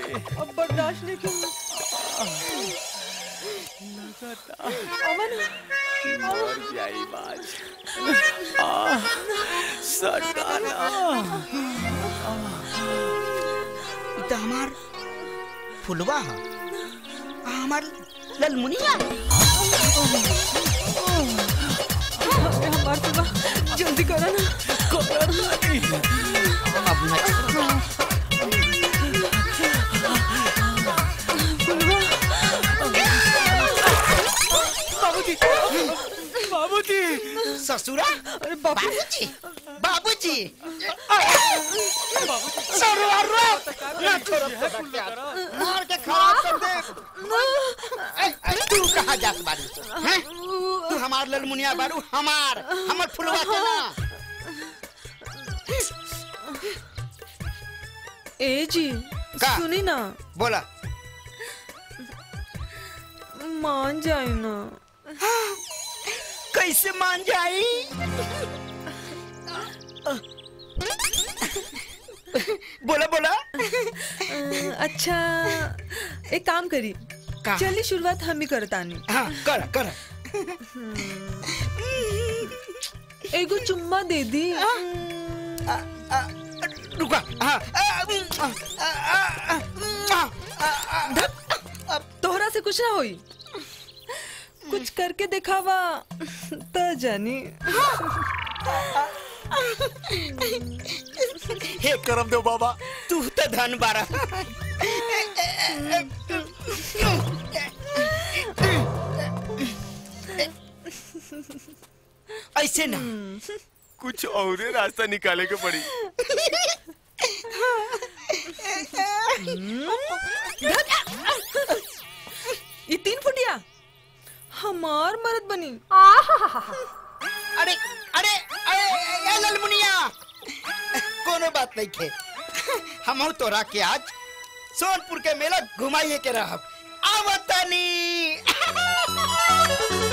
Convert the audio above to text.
अब बर्दाश्त नहीं क्यों अमन मर जाई बाज आ, सटाना ई तो हमार फुलवा है आ हमार ललमुनिया हमार सुबह जल्दी करो ना अब मैं बाबूजी बाबूजी ससुरा अरे बाबू बाबूजी बाबूजी सरुआ रो ना छोड़ो मार के खराब कर दे ए, ए, तू कहाँ जात बारी हैं तू हमार ललमुनिया बारू हमार हमर फुलवा के ना ए जी का? सुनी ना बोला मान जाए ना कैसे मान जाई बोला बोला अ, अच्छा एक काम करी का? चलिए शुरुआत हम ही करतानी हाँ कर कर एगो चुम्मा दे दी आ, आ, रुका हाँ आ, आ, आ, आ, आ, आ, आ, तोहरा से कुछ ना होई कुछ करके दिखावा त जानी हे करम देव बाबा तू तो धन बारा ऐसे ना कुछ और रास्ता निकाले के पड़ी ये तीन फुटिया हमार मर्द बनी अरे अरे अरे ए ललमुनिया कोनो बात नहीं खे हम तोरा के आज सोनपुर के मेला घुमाइए के रहब आवतनी